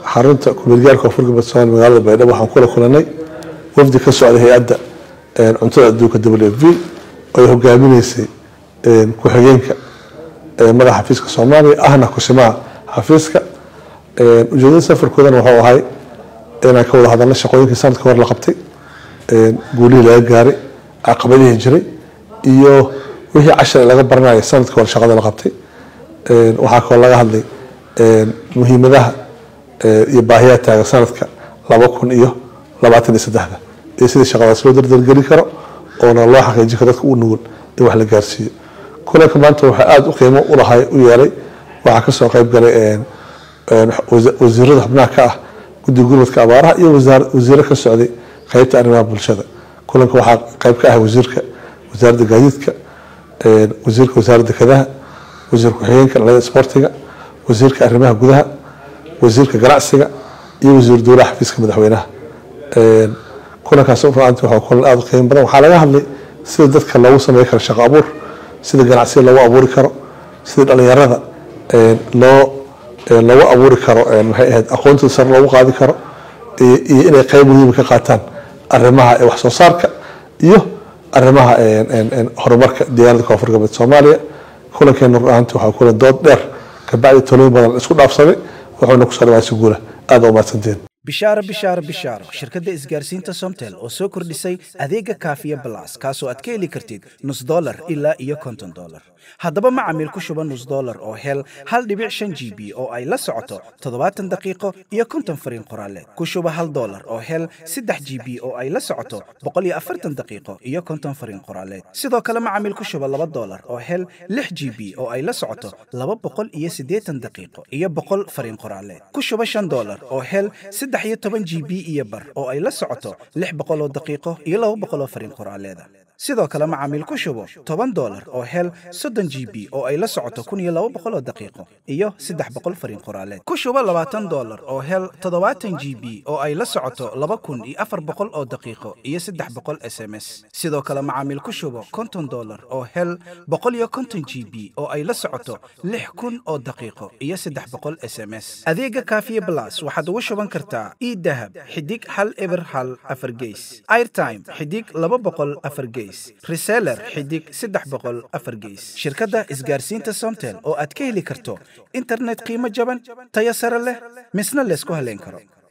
xarunta kumeelgaarka koonfur galbeed soomaaliya magaalada baydhabo waxaan kula kulanay wafdi ka socday hay-adda cuntada adduunka w f v oo ay hogaaminaysay ku-xigeenka madaxa xafiiska soomaaliya ahna kusimaha xafiiska ujeedada safarkoodana wuxuu ahay inaan ka wada hadalno shaqooyinkii sanadka hore la qabtay guulihii laga gaaray caqabadihii jiray iyo wixii cashar laga baranaya sanadka hore shaqada la qabtay waxaa kaloo laga hadlay muhiimadaha iyo baahiyaa taagan sanadka laba kun iyo labaatan iyo saddexda iyo sidii shaqadaas loo dardargeli karo oona loo xaqiijin karo dadka u nugul in wax la gaarsiiyo kulanka maanta waxaa aada u qiimo ulahay u yeelay waxaa kasoo qayb galay wasiirada xubnaha ka ah guddiga gurmadka abaaraha iyo wasiiro ka socday qeybta arrimaha bulshada kulanka waxaa qayb ka ah wasiirka wasaaradda gaadiidka wasiirka wasaaradda kadaha wasiir ku-xigeenka dhalada isboortiga wasiirka arrimaha gudaha wasiirka ganacsiga iyo wasiir dowlaha xafiiska madaxweynaha kulankaas ruanti waa kulan aada u qiimo badan waxaa laga hadlay sida dadka loogu sameyn karo shaqo abuur sida ganacsiga loogu abuuri karo sida dhalinyarada loo loogu abuuri karo maxay ahayd aqoontooda sare loogu qaadi karo iyo inay qeyb muhiima ka qaataan arrimaha wax soo saarka iyo arrimaha horumarka deegaanada koonfur galbeed soomaaliya kulankeena ruaanti waxaa kulan dood dheer kabacdi talooyin badan la isku dhaafsaday wuxuuna kusoo dhawaasi guula aada umahadsantiin bishaaro bishaaro bishaaro shirkadda isgaarsiinta somtel oo soo kordhisay adeega kaafiya balas kaasoo aad ka heli kartid nus dolar ilaa iyo konton dolar haddaba macamiil ku shuba nus dolar oo hel hal dhibic shan g b oo ay la socoto toddobaatan daqiiqo iyo konton fariin qoraaleed ku shuba hal dolar oo hel saddex g b oo ay la socoto boqol iyo afartan daqiiqo iyo konton fariin qoraaleed sidoo kale macamiil ku shuba laba dolar oo hel lix g b oo ay la socoto laba boqol iyo siddeetan daqiiqo iyo boqol fariin qoraaleed ku shuba shan dolar oo hel saddex iyo toban g b iyo bar oo ay la socoto lix boqol oo daqiiqo iyo laba boqol oo fariin qoraaleeda sidoo kale macaamiil ku shubo toban dolar oo hel soddon g b oo ay la socoto kun iyo laba boqol oo daqiiqo iyo saddex boqol fariin qoraaleed ku shubo labaatan dolar oo hel toddobaatan g b oo ay la socoto laba kun iyo afar boqol oo daqiiqo iyo saddex boqol s m s sidoo kale macaamiil ku shubo konton dolar oo hel boqol iyo konton g b oo ay la socoto lix kun oo daqiiqo iyo saddex boqol s m s adeega kaafiye blas waxaad ugu shuban kartaa idahab xidig hal eber hal afar geys airtime xidig laba boqol afar geys reseller xidig saddex boqol afar geys shirkadda isgaarsiinta somtel oo aad ka heli karto internet qiimo jaban tayo sare leh misna laysku haleyn karo